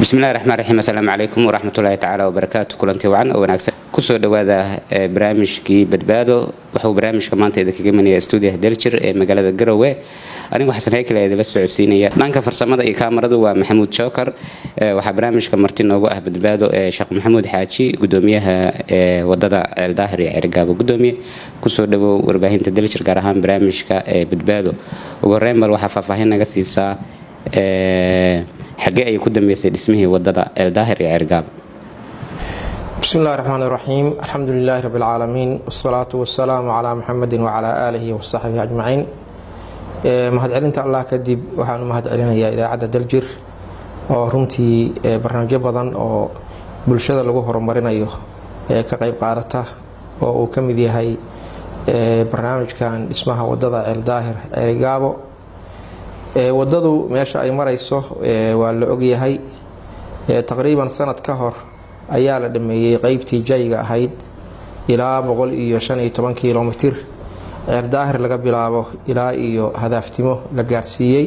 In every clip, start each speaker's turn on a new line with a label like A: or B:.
A: bismillahi raxmaan raxiim assalaamu calaykum waraxmatullaahi tacaala wabarakaatu kulanti wacan oo wanaagsan kusoo dhowaada barnaamijkii badbaado wuxuu barnaamijka maanta idinkaga imanaya stuudiyaha daljir ee magaalada garowe anigoo xasan haykale idinla socodsiinaya dhanka farsamada iyo kaamaradu waa maxamuud jookar waxaa barnaamijka marti noogu ah badbaado ee sheekh maxamuud xaaji gudoomiyaha ee wadada ceeldaahir iyo cergaabo gudoomiye kusoo dhawow warbaahinta daljir gaar ahaan barnaamijka ee badbaado ugu horeyn bal waxaa faahfaahin naga siisaa xagee ayay ku dambeysay dhismihii wadada ceeldaahir iyo cergaabo
B: bismi illahi raxmaan iraxiim alxamdu lilaahi rabi lcaalamiin wasalaatu wasalaamu calaa muxamedi wacalaa aalihi wasaxbihi ajmaciin mahadcelinta allah kadib waxaanu mahadcelinayaa idaacadda daljir oo runtii barnaamijyo badan oo bulshada lagu horumarinayo ee ka qeyb qaadata oo uu ka mid yahay barnaamijkan dhismaha wadada ceeldaahir ceerigaabo wadadu meesha ay marayso waa la ogyahay taqriiban sanad ka hor ayaa la dhameeyey qeybtii jayga ahayd ilaa boqol iyo shan iyo toban kilomitir ceeldaahir laga bilaabo ilaa iyo hadaaftimo la gaarsiiyey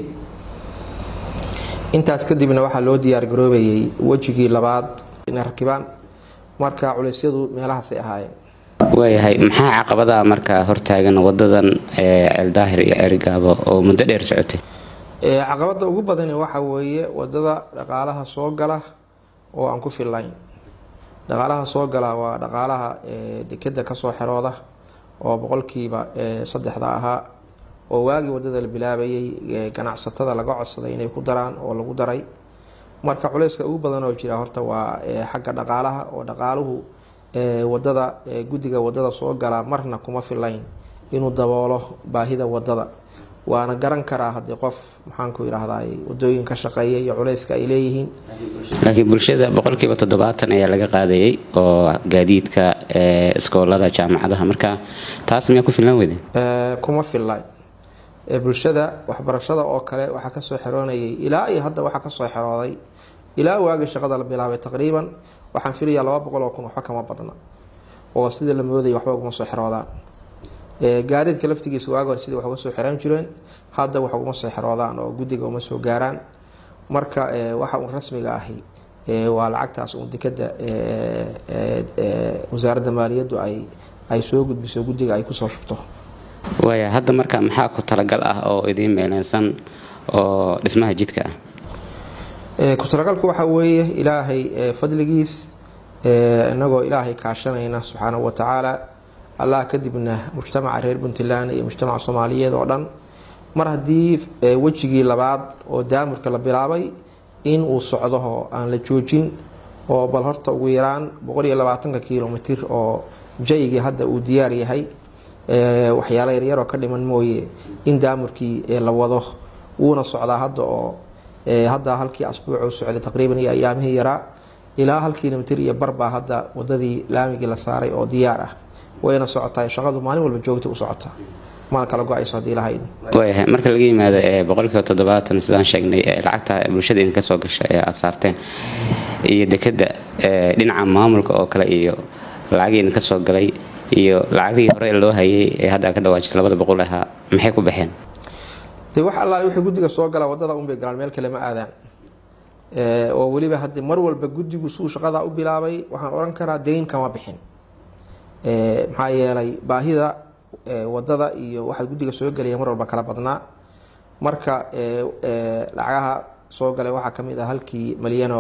B: intaas kadibna waxaa loo diyaargaroobayay wejigii labaad inay rakibaan marka culeysyadu meelahaasay ahaayeen
A: waayahay maxaa caqabadaha markaa hortaagan wadadan ceeldaahir iyo cerigaabo oo muddo dheer socotay
B: caqabada ugu badani waxa weeye wadada dhaqaalaha soo gala oo aan ku fillayn dhaqaalaha soo gala waa dhaqaalaha dekeda kasoo xerooda oo boqolkiiba saddexda ahaa oo waagii wadada la bilaabayay ganacsatada laga codsaday inay ku daraan oo lagu daray marka culeyska ugu badan oo jira horta waa xagga dhaqaalaha oo dhaqaaluhu wadada guddiga wadada soo gala marna kuma filayn inuu daboolo baahida wadada waana garan karaa haddii qof maxaanku yidhaahdaa wadooyin ka shaqeeya iyo culeyska ay leeyihiin
A: laakiin bulshada boqolkiiba toddobaatan ayaa laga qaadayay oo gaadiidka iskoolada jaamacadaha marka taas miyaa ku filnaan weyde
B: kuma fillayn bulshada waxbarashada oo kale waxaa kasoo xeroonayay ilaa iyo hadda waxaa kasoo xerooday ilaa waagii shaqada la bilaabay taqriiban waxaan filayaa laba boqol oo kun waxba kama badna oo sida la moodaya waxba uguma soo xeroodaan gaadiidka laftigiisa waagi hore sidii wax uga soo xiraan jireen hadda wax uguma soo xeroodaan oo guddiga uma soo gaaraan marka waxa uun rasmiga ahi waa lacagtaas uun dekada wasaaradda maaliyaddu ay ay soo gudbiso guddiga ay kusoo shubto
A: waaya hadda marka maxaa ku talagal ah oo idiin meeleysan oo dhismaha jidka
B: ah ku talagalku waxaa weeye ilaahay fadligiis inagoo ilaahay kaashanayna subxaanahu watacaala allah kadibna mujtamaca reer puntland iyo mujtamaca soomaaliyeed oo dhan mar haddii wejigii labaad oo daamurka la bilaabay in uu socdo oo aan la joojin oo bal horta ugu yaraan boqol iyo labaatanka kilomitir oo jaygii hadda uu diyaar yahay waxyaala yaryaroo ka dhiman mooye in daamurkii la wado wuuna socdaa hadda oo hadda halkii asbuuc socday taqriiban iyo ayaamihii yaraa ilaa hal kilomitir iyo barbaa hadda wadadii laamigii la saaray oo diyaar ah wayna socotaa shaqadu maalin walba joogta u socotaa mana kala go-ayso hadii lahayn
A: waayahay marka laga yimaado boqolkiiba toddobaatan sidaan sheegnay lacagta bulshada idinka soo gasha ee aada saarteen iyo dekeda dhinaca maamulka oo kale iyo lacagii idinka soo galay iyo lacagdii hore loo hayay ee hadda ka dhawaajisa labada boqol ahaa maxay ku baxeen
B: de wax allaale wixii guddiga soo gala wadada unbay galaan meel kale ma aadaan oo weliba haddi mar walba guddigu suu shaqadaa u bilaabay waxaan odhan karaa deyn kama bixin maxaa yeelay baahida wadada iyo waxaa guddiga soo gelaya mar walba kala badnaa marka lacagaha soo galay waxaa kamid ah halkii malyano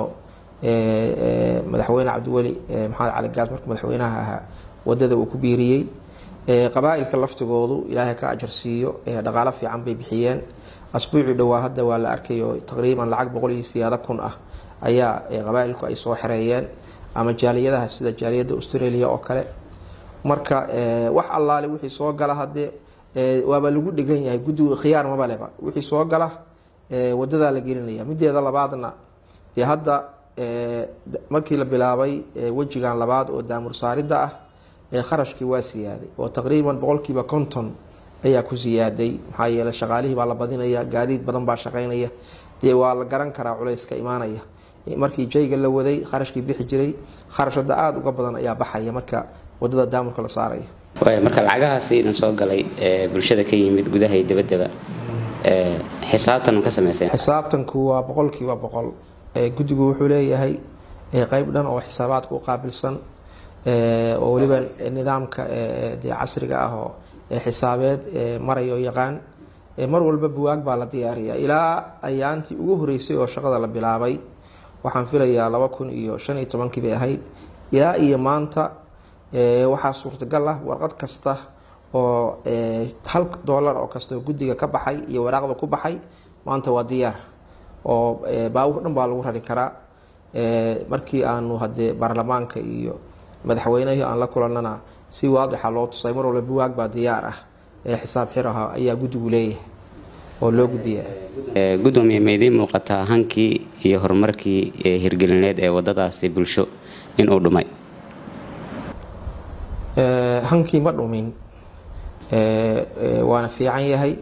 B: madaxweyne cabdiweli maxamed cali gaas markuu madaxweynaha ahaa wadada uu ku biiriyey qabaa-ilka laftigoodu ilaahay ka ajar siiyo dhaqaalo fiican bay bixiyeen asbuucii dhowaa hadda waa la arkayo taqriiban lacag boqol iyo siyaado kun ah ayaa qabaa-ilku ay soo xereeyeen ama jaaliyadaha sida jaaliyadda australia oo kale marka wax allaale wixii soo gala hadee waaba lagu dhegan yahay guddigu khiyaar mabaleba wixii soo gala wadadaa la gelinaya mideeda labaadna dee hadda markii la bilaabay wejigan labaad oo daamur saaridda ah kharashkii waa siyaaday oo taqriiban boqolkiiba konton ayaa ku siyaaday maxaa yeele shaqaalihii baa la badinaya gaadiid badan baa shaqeynaya dee waa la garan karaa culayska imaanaya markii jayga la waday kharashkii bixi jiray kharash hadda aada uga badan ayaa baxaya marka wadada daamurka la saaraya
A: waaya marka lacagahaasi idin soo galay ee bulshada ka yimid gudaha iyo dabaddaba xisaabtan ka sameyseen
B: xisaabtanku waa boqolkiiba boqol guddigu wuxuu leeyahay qeyb dhan oo xisaabaadka u qaabilsan oo weliba nidaamka dee casriga ah oo xisaabeed marayo yaqaan mar walba buwaag baa la diyaariyaa ilaa ayaantii ugu horeysay oo shaqada la bilaabay waxaan filayaa laba kun iyo shan iyo tobankii bay ahayd ilaa iyo maanta waxaa suurtagal ah warqad kasta oo hal doolar oo kasta oo guddiga ka baxay iyo waraaqda ku baxay maanta waa diyaar oo baawur dhan baa lagu rari karaa markii aanu hadee baarlamaanka iyo madaxweynehii aan la kulannana si waadixa loo tusay mar walba buwaag baa diyaar ah ee xisaab xir ah ayaa guddigu leeyahay oo loo gudbiya
A: gudoomiye ma idiin muuqataa hankii iyo horumarkii hirgelineed ee wadadaasi bulsho inuu dhumay
B: hankii ma dhumin waana fiican yahay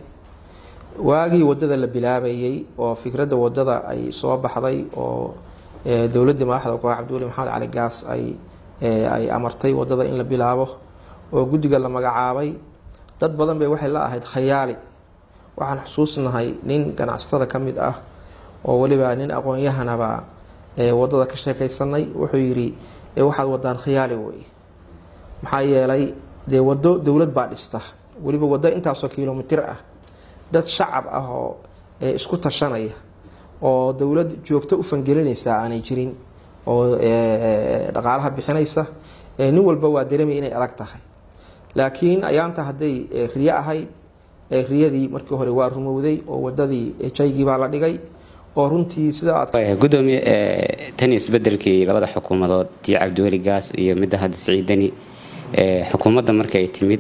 B: waagii wadada la bilaabayay oo fikradda wadada ay soo baxday oo dowladii madaxda koox cabdiweli maxamed cali gaas ay ay amartay wadada in la bilaabo oo guddiga la magacaabay dad badan bay waxay la ahayd khayaali waxaan xusuusnahay nin ganacsatada ka mid ah oo weliba nin aqoon-yahanaba wadada ka sheekaysanay wuxuu yidhi waxaad wadaan khiyaali wey maxaa yeelay dee wado dowlad baa dhista weliba wado intaasoo kilomitir ah dad shacab ah oo isku tashanaya oo dowlad joogto u fangelinaysa aanay jirin oo dhaqaalaha bixinaysa nin walba waa dareemay inay adag tahay laakiin ayaanta hadday riyo ahayd riyadii markii hore waa rumowday oo wadadii jaygii baa la dhigay oo runtii sida
A: gudoomiye tan isbedelkii labada xukuumadood tii cabdiweli gaas iyo midda hadda siciidani xukuumadda marka ay timid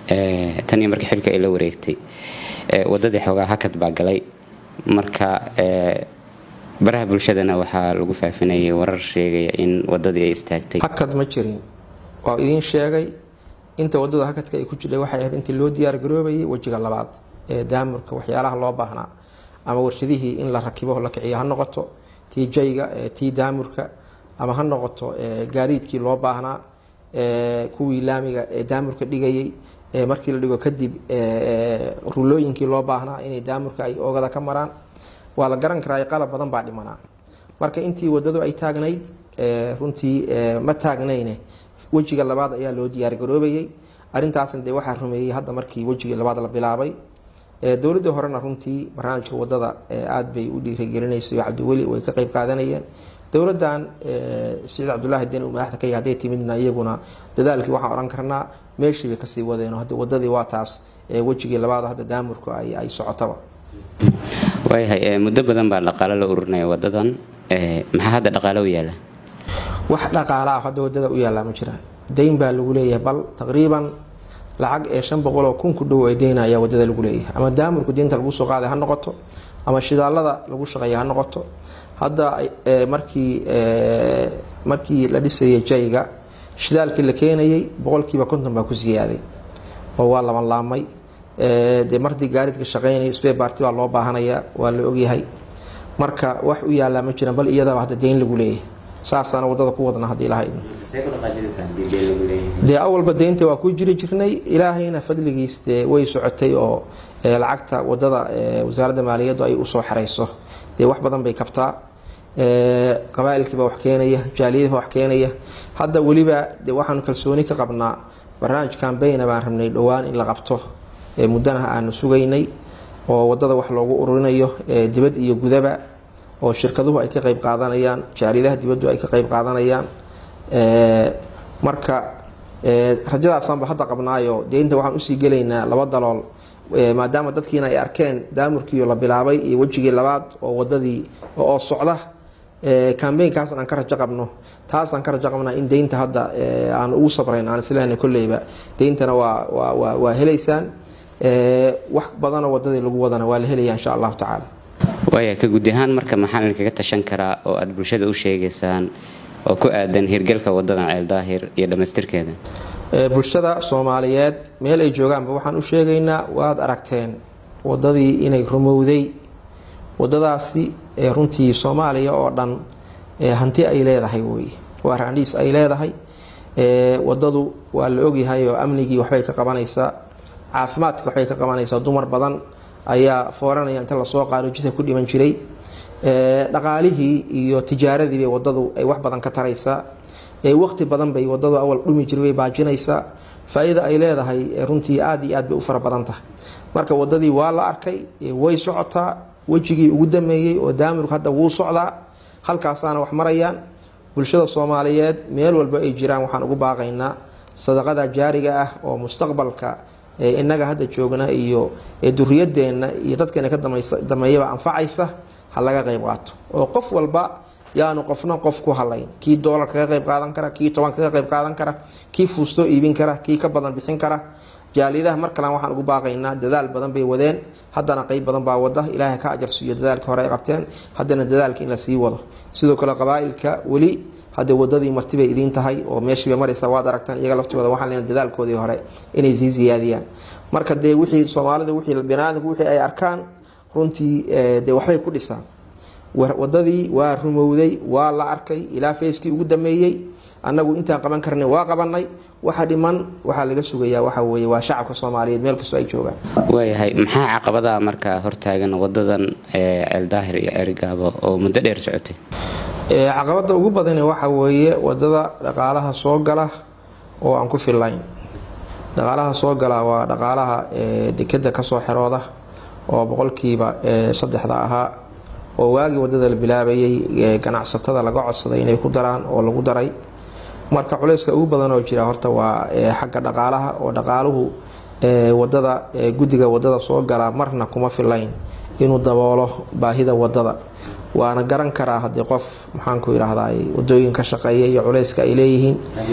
A: tan iyo markii xilka ay la wareegtay wadadii xoogaa hakad baa galay marka baraha bulshadana waxaa lagu faafinayay warar sheegaya in wadadii ay istaagtay
B: hakad ma jirin waa idiin sheegay inta wadada hakadka ay ku jidhay waxay ahayd intii loo diyaar garoobayay wejiga labaad ee daamurka waxyaalaha loo baahnaa ama warshadihii in la rakibo la kiciyo ha noqoto tii jayga tii daamurka ama ha noqoto gaadiidkii loo baahnaa kuwii laamiga ee daamurka dhigayay markii la dhigo kadib rulooyinkii loo baahnaa inay daamurka ay oogada ka maraan waa la garan karaa qalab badan baa dhimanaa marka intii wadadu ay taagnayd runtii ma taagnayne wejiga labaad ayaa loo diyaargaroobayay arintaasna dee waxaa rumeeyey hadda markii wejigii labaad la bilaabay dowladii horena runtii barnaamijka wadada aad bay u dhiirigelinaysa cabdiweli way ka qeyb qaadanayeen dowladan siciid cabdulaahi den uu madaxda ka yahay hadday timidna iyaguna dadaalkii waxaan odhan karnaa meeshii bay kasii wadeen hadda wadadii waa taas wejigii labaad hadda daamurku ay socotaba
A: waayahay muddo badan baa dhaqaalo la ururinaya wadadan maxaa hadda dhaqaalo u yaala
B: wax dhaqaalaah hadda wadada u yaallaa ma jiraan dayn baa lagu leeyahay bal taqriiban lacag ee shan boqoloo kun ku dhow ay deyna ayaa wadada lagu leeyahay ama daamurku deynta lagu soo qaaday ha noqoto ama shidaalada lagu shaqeeya ha noqoto hadda markii markii la dhisayay jayga shidaalkii la keenayay boqolkiiba konton baa ku siyaaday oo waa laban laamay dee mardii gaaridka shaqeynayo sbebarti baa loo baahanaya waa la ogyahay marka wax u yaallaa ma jiraan bal iyadaba hadda deyn lagu leeyahay saasaana wadada ku wadna haddii lahayd dee awalba deynta waa ku jiri jirnay ilaahayna fadligiis dee way socotay oo lacagta wadada wasaaradda maaliyaddu ay usoo xerayso dee wax badan bay kabtaa qabaailkiiba wax keenaya jaaliyadiiba wax keenaya hadda weliba de waxaanu kalsooni ka qabnaa barnaamij cambayna baan rabnay dhowaan in la qabto muddanaha aanu sugaynay oo wadada wax loogu ururinayo dibad iyo gudaba oo shirkaduhu ay ka qeyb qaadanayaan jaaliyadaha dibaddu ay ka qeyb qaadanayaan marka rajadaasaanba hadda qabnaayo deynta waxaan usii gelaynaa laba dalool maadaama dadkiina ay arkeen daamurkiio la bilaabay iyo wejigii labaad oo wadadii oo socda cambaynkaasn aan ka rajo qabno taasaan ka rajo qabnaa in deynta hadda aan ugu sabrayn aan islehna kolleyba deyntana waa waa helaysaan wax badanoo wadadii lagu wadana waa la helaya insha allahu tacaala
A: waaya ka guud ahaan marka maxaa idinkaga tashan karaa oo aada bulshada u sheegaysaan oo ku aadan hirgelka wadadan ceel daahir iyo dhammaystirkeeda
B: bulshada soomaaliyeed meel ay joogaanba waxaan u sheegaynaa waad aragteen wadadii inay rumowday wadadaasi runtii soomaaliya oo dhan hanti ay leedahay wey waa raandhiis ay leedahay wadadu waa la ogyahay oo amnigii waxbay ka qabanaysaa caafimaadka waxbay ka qabanaysaa dumar badan ayaa fooranaya inta lasoo qaado jidka ku dhiman jiray dhaqaalihii iyo tijaaradii bay wadadu ay wax badan ka taraysaa waqti badan bay wadadu awal dhumi jir bay baajinaysaa faa-ida ay leedahay runtii aada iyo aad bay u fara badan tahay marka wadadii waa la arkay way socotaa wejigii ugu dameeyey oo daamirku hadda wuu socdaa halkaasaana wax marayaan bulshada soomaaliyeed meel walba ay jiraan waxaan ugu baaqaynaa sadaqada jaariga ah oo mustaqbalka inaga hadda joogna iyo duriyadeenna iyo dadkeena ka dameeyaba anfacaysa ha laga qayb qaato oo qof walba yaanu qofna qof ku halayn kii doolar kaga qayb qaadan kara kii toban kaga qayb qaadan kara kii fuustoo iibin kara kii ka badan bixin kara jaaliyadaha mar kalan waxaan ugu baaqaynaa dadaal badan bay wadeen haddana qeyb badan baa wada ilaahay ka ajarsiiyo dadaalka hore ay qabteen haddana dadaalka in la sii wado sidoo kale qabaa-ilka weli hadda wadadii martibay idiin tahay oo meeshiibay maraysaa waad aragtaan iyaga laftooda waxaan leena dadaalkoodii hore inay sii siyaadiyaan marka dee wixii soomaalida wixii biniaadamku wixii ay arkaan runtii dee waxbay ku dhisaan wadadii waa rumowday waa la arkay ilaa fayskii ugu dameeyey annagu intaan qaban karnay waa qabanay waxa dhiman waxaa laga sugayaa waxa weye waa shacabka soomaaliyeed meel kastoo ay joogaan
A: waayahay maxaa caqabadaha markaa hortaagan wadadan ceeldaahir iyo ceerigaabo oo muddo dheer socotay
B: caqabada ugu badane waxa weeye wadada dhaqaalaha soo gala oo aan ku fillayn dhaqaalaha soo gala waa dhaqaalaha dekeda kasoo xerooda oo boqolkiiba saddexda ahaa oo waagii wadada la bilaabayay ganacsatada laga codsaday inay ku daraan oo lagu daray marka culeyska ugu badan oo jira horta waa xagga dhaqaalaha oo dhaqaaluhu wadada guddiga wadada soo gala marna kuma filayn inuu daboolo baahida wadada waana garan karaa haddii qof maxaanku yidhaahdaa wadooyin ka shaqeeya iyo culeyska ay leeyihiin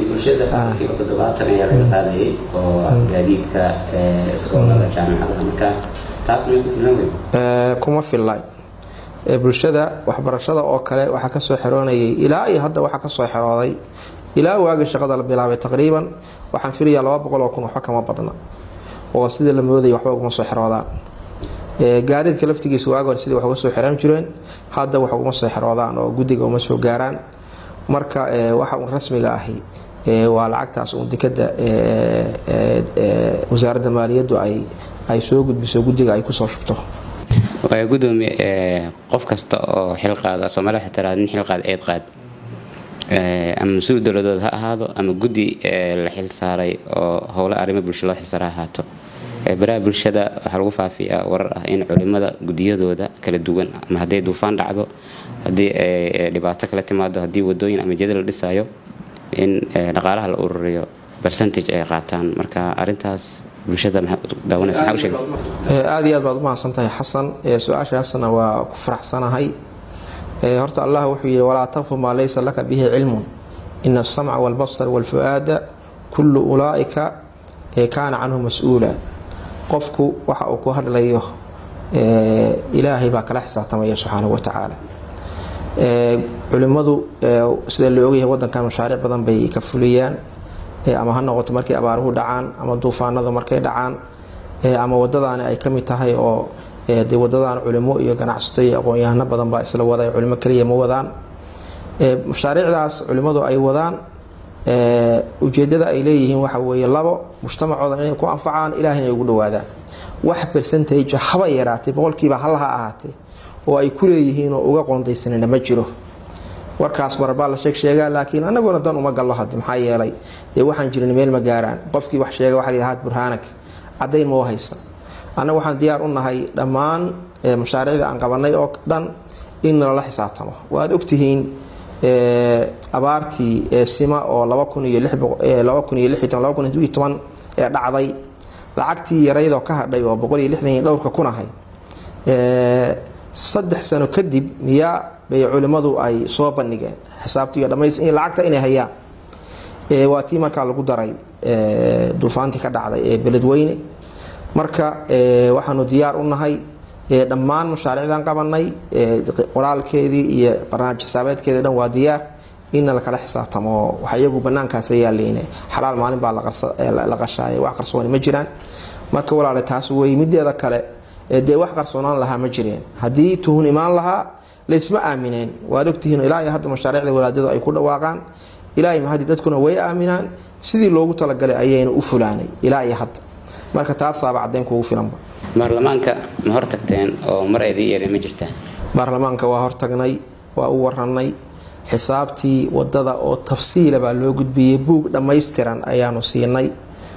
B: kuma fillayn bulshada waxbarashada oo kale waxaa kasoo xeroonayay ilaa iyo hadda waxaa kasoo xerooday ilaa waagii shaqada la bilaabay taqriiban waxaan filayaa laba boqol oo kun waxba kama badna oo sidii la moodaya waxba uguma soo xeroodaan gaadiidka laftigiisa waagi hore sidii wax uga soo xiraan jireen hadda wax uguma soo xeroodaan oo guddiga uma soo gaaraan marka waxa uun rasmiga ahi waa lacagtaas uun dekada wasaaradda maaliyaddu ay ay soo gudbiso guddiga ay kusoo shubto
A: gudoomiye qof kasta oo xil qaada soomaalida waxay tiraada nin xil qaad eed qaad ama mas-uul dowladood ha ahaado ama guddi la xil saaray oo howla arrimo bulsha loo xilsaara ha ahaato baraha bulshada waxaa lagu faafiyaa warar ah in culimada gudiyadooda kala duwan ama hadday duufaan dhacdo haddii dhibaato kala timaado haddii wadooyin ama jeda la dhisayo in dhaqaalaha la ururiyo bercentage ay qaataan marka arintaas bulshada daawanaysa maxaa u sheegay
B: aada iyo aad baad u mahadsantahay xasan su-aashaasna waa ku faraxsanahay horta allah wuxuu yihi walaa taqfu maa laysa laka bihi cilmun ina asamca walbasar walfu-aada kullu ulaaika kaana canhu mas-uula qofku waxa uu ku hadlayo ilaahay baa kala xisaabtamaya subxaanahu watacaala culimadu sida la ogyahay wadankan mashaariic badan bay ka fuliyaan ama ha noqoto markay abaaruhu dhacaan ama duufaanadu markay dhacaan ama wadadaani ay kamid tahay oo de wadadaan culimo iyo ganacsato iyo aqoon-yahano badan baa isla wada culimo kaliya ma wadaan mashaariicdaas culimadu ay wadaan ujeedada ay leeyihiin waxa weeye labo mujtamacooda inay ku anfacaan ilaah inay ugu dhawaadaan wax bercentage haba yaraatay boqolkiiba hal ha ahaatee oo ay ku leeyihiin oo uga qoondaysanina ma jiro warkaas marbaa la sheeg sheegaa laakiin anaguna dan uma gallo had maxaa yeelay dee waxaan jirin meel ma gaaraan qofkii wax sheega waxa haad burhaanag cadayn ma u haysa annaga waxaan diyaar u nahay dhammaan mashaariicda aan qabanay oo dhan in lala xisaabtamo waad ogtihiin abaartii sima oo laba kun iyo laba kun iyo lixi laba kun iyo toban ee dhacday lacagtii yaraydoo ka hadhay oo boqol iyo lixdan iyo dhowrka kun ahay saddex sano kadib miyaa bay culimmadu ay soo bandhigeen xisaabtiiyo dhamays lacagta inay hayaan waa tii markaa lagu daray duufaantii ka dhacday ee beledweyne marka waxaanu diyaar u nahay dhammaan mashaariicdan qabanay qoraalkeedii iyo barnaamij xisaabeedkeedi dhan waa diyaar inna lakala xisaabtamo waxa iyagu banaankaasa yaaleyne xalaal maalin baa la qashaaya wax qarsooni ma jiraan marka walaale taas wey mideeda kale dee wax qarsoonaan lahaa ma jireen haddii tuhun imaan lahaa laysma aamineen waad ogtihiin ilaa iyo hadda mashaariicda walaadadu ay ku dhawaaqaan ilaa mahadi dadkuna way aaminaan sidii loogu talagalay ayayna u fulaanay ilaa iyo hadda marka taasaaba caddayn kuugu filanba
A: baarlamaanka ma hor tagteen oo mar aydii yeereen ma jirtaa
B: baarlamaanka waa hortagnay waa u waranay xisaabtii wadada oo tafsiila baa loo gudbiyey buug dhammaystiran ayaanu siinay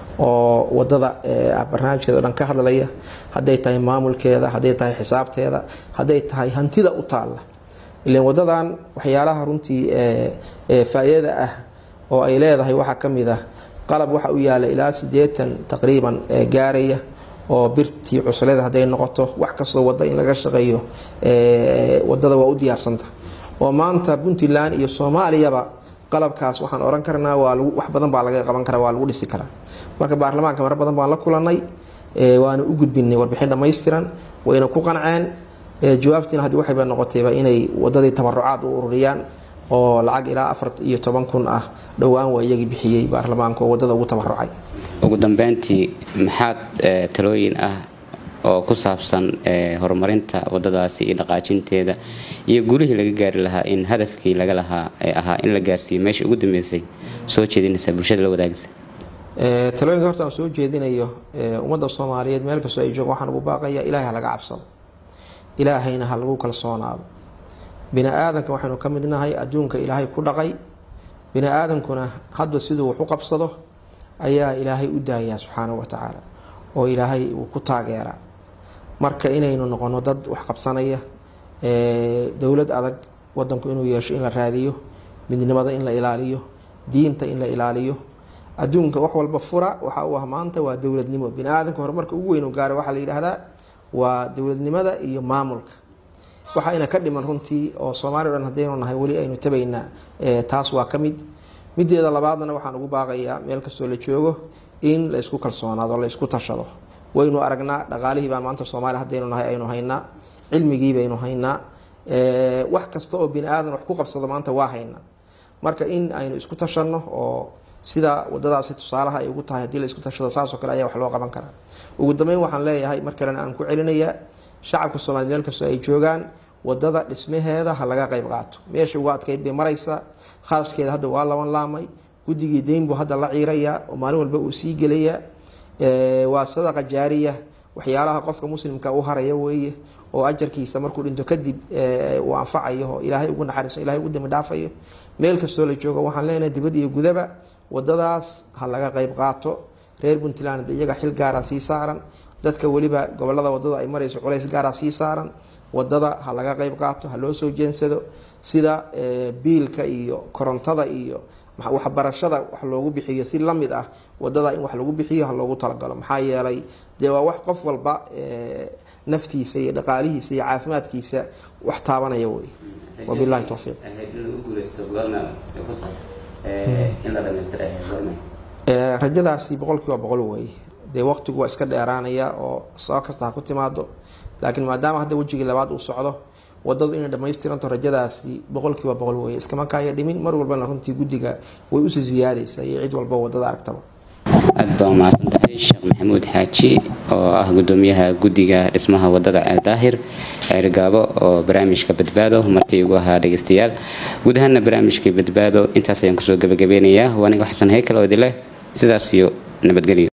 B: oo wadada barnaamijkeeda o dhan ka hadlaya hadday tahay maamulkeeda hadday tahay xisaabteeda hadday tahay hantida u taalla ilan wadadan waxyaalaha runtii faa-iidada ah oo ay leedahay waxaa ka mid ah qalab waxa u yaala ilaa sideetan taqriiban gaaraya oo birtii cuslada hadday noqoto wax kastoo wada in laga shaqeeyo wadada waa u diyaarsanta oo maanta puntland iyo soomaaliyaba qalabkaas waxaan oran karnaa wax badan baa laga qaban karaa waa lagu dhisi karaa marka baarlamaanka mar badan baan la kulanay waana u gudbinay warbixin dhammaystiran wayna ku qanceen jawaabtiina haddi waxayba noqotayba inay wadadii tabarucaad u ururiyaan oo lacag ilaa afar iyo toban kun ah dhowaan waa iyagii bixiyey baarlamaanka oo wadada ugu tabarucay
A: ugu dambeyntii maxaad talooyin ah oo ku saabsan horumarinta wadadaasi iyo dhaqaajinteeda iyo gulihii laga gaari lahaa in hadafkii laga lahaa ee ahaa in la gaarsiiyo meesha ugu dambeysay soo jeedinaysa bulshada la wadaagaysa
B: talooyinka horta aan soo jeedinayo ummadda soomaaliyeed meel kastoo ay joogo waxaan ugu baaqaya ilaahay ha laga cabsado ilaahayna ha lagu kalsoonaado bini aadanka waxaynu ka midnahay adduunka ilaahay ku dhaqay bini aadankuna hadba siduu wax u qabsado ayaa ilaahay u daayaa subxaanahu watacaala oo ilaahay uu ku taageeraa marka inaynu noqono dad wax qabsanaya dowlad adag wadanku inuu yeesho in la raadiyo midnimada in la ilaaliyo diinta in la ilaaliyo adduunka wax walba fura waxa uu ah maanta waa dowladnimo bini aadamka horumarka ugu weyn u gaara waxaa la yidhaahdaa waa dowladnimada iyo maamulka waxayna ka dhiman runtii oo soomaaliya o dhan haddaynu nahay weli aynu tabaynaa taas waa ka mid mideeda labaadna waxaan ugu baaqayaa meel kastoo la joogo in la isku kalsoonaado la isku tashado waynu aragnaa dhaqaalihii baa maanta soomaaliya haddaynu nahay aynu haynaa cilmigii baynu haynaa wax kasta oo bini aadan wax ku qabsado maanta waa haynaa marka in aynu isku tashanno oo sida wadadaasi tusaalaha ay ugu tahay haddii la isku tashado saasoo kale ayaa wax loo qaban karaa ugu dambeyn waxaan leeyahay mar kalena aan ku celinayaa shacabka soomaliya meel kastoo ay joogaan wadada dhismaheeda ha laga qayb qaato meesha uga adkeyd bay maraysaa kharashkeeda hadda waa laban laamay guddigii deyn buu hadda la ciirayaa oo maalin walba uu sii gelayaa waa sadaqa jaariya waxyaalaha qofka muslimka u haraya weeye oo ajarkiisa markuu dhinto kadib uu anfacayo oo ilaahay ugu naxariiso ilahay ugu dambi dhaafayo meel kastoo la joogo waxaan leenahay dibad iyo gudaba wadadaas ha laga qayb qaato reer puntland iyaga xil gaara sii saaran dadka weliba gobolada wadada ay marayso culays gaara sii saaran wadada ha laga qayb qaato ha loo soo jeensado sida biilka iyo korontada iyo waxbarashada wax loogu bixiyo si lamid ah wadada in wax lagu bixiyo ha loogu talagalo maxaa yeelay dee waa wax qof walba naftiisa iyo dhaqaalihiisa iyo caafimaadkiisa wax taabanaya wey wabilahi towfiiq rajadaasi boqol kiiba boqol wey dee waqtigu waa iska dheeraanaya oo sabab kasta ha ku timaado laakiin maadaama hadda wejigii labaad uu socdo wadadu inay dhamaystiranto rajadaasi boqol kiiba boqol wey iskama kaaya dhimin mar walbana runtii guddiga way usii ziyaadaysa iyo cid walba wadada aragtaba
A: aad baa umahadsan tahay sheekh maxamuud xaaji oo ah gudoomiyaha guddiga dhismaha wadada ceeldaahir ceerigaabo oo barnaamijka badbaado martii ugu ahaa dhegeystayaal guud ahaana barnaamijkii badbaado intaas ayaan kusoo gabagabeynayaa waa aniga xasan heykal oo idileh sidaas iyo nabadgelyo